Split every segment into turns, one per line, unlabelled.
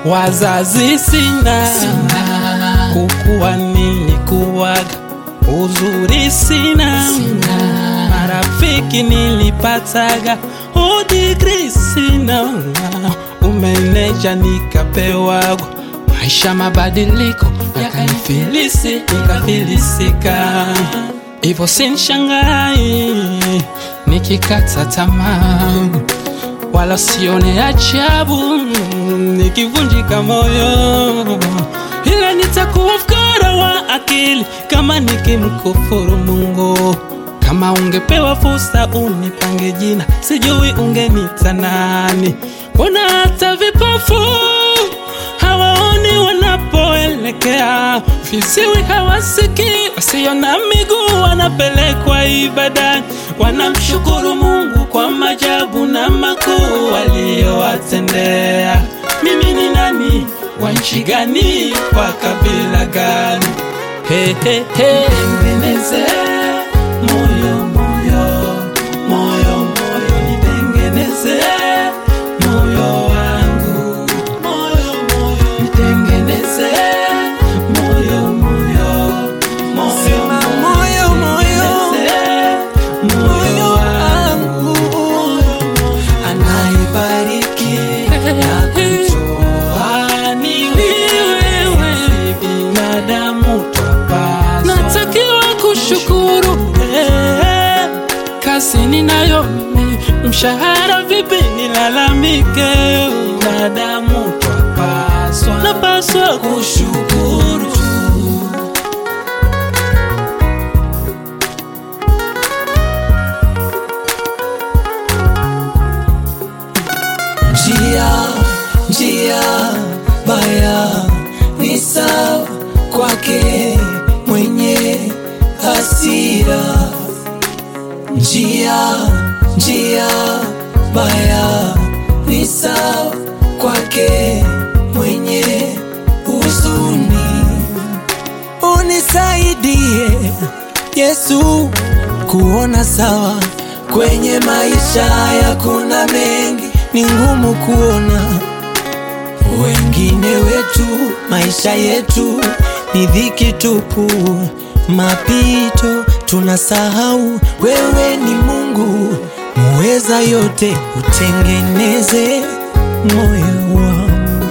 Wazazi sina, kukuwa nilikuwaga, uzuri sina, marafiki nilipataga, udigri sina, umeneja nikapewaga, maisha mabadiliko yakanifilisi, nikafilisika, ivo sinshangai nikikata tamaa wala sione ajabu nikivunjika moyo, ila nitakuwa fukara wa akili kama nikimkufuru Mungu. Kama ungepewa fursa unipange jina, sijui ungenita nani? Mbona hata vipofu hawaoni wanapoelekea, viziwi hawasikii, wasio na miguu wanapelekwa ibadani, wanamshukuru Mungu kwa majabu na makuu aliyowatendea. Mimi ni nani? Wa nchi gani? Wa kabila gani? He, he, he. Nitengeneze moyo, moyo, moyo, moyo, nitengeneze moyo wangu, moyo, moyo, nitengeneze moyo, moyo, moyo,
Sema moyo, moyo,
nitengeneze moyo wangu,
anayebariki na kutoa
ni wewe, si binadamu twapaswa. Natakiwa kushukuru eh, kazi ninayo mimi, mshahara vipi nilalamike? Binadamu twapaswa, napaswa kushukuru tu.
njia njia baya ni sawa kwake mwenye hasira njia njia baya ni sawa kwake mwenye huzuni unisaidie Yesu kuona sawa kwenye maisha ya kuna mengi ni ngumu kuona wengine wetu maisha yetu ni dhiki tupu mapito tunasahau wewe ni Mungu muweza yote utengeneze moyo wangu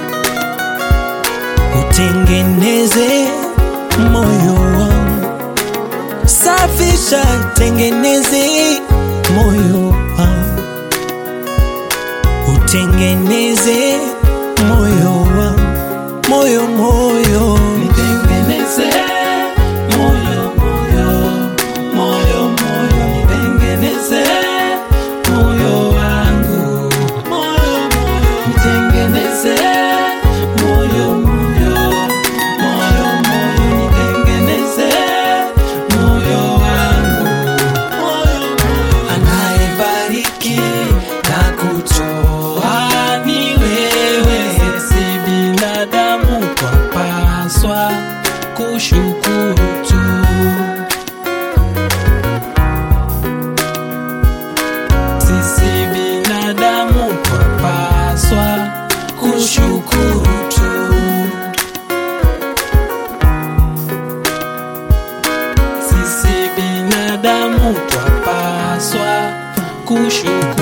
utengeneze moyo wangu, safisha, tengeneze moyo wangu, utengeneze moyo wangu, moyo moyo,
Nitengeneze moyo, moyo, moyo, moyo, nitengeneze moyo wangu, moyo, moyo, nitengeneze moyo, moyo, moyo, moyo, nitengeneze moyo wangu, moyo, moyo,
anayebariki na kutoa
ni wewe, si binadamu twapaswa kushukuru tu. Sisi binadamu twapaswa kushukuru tu. Sisi binadamu twapaswa kushukuru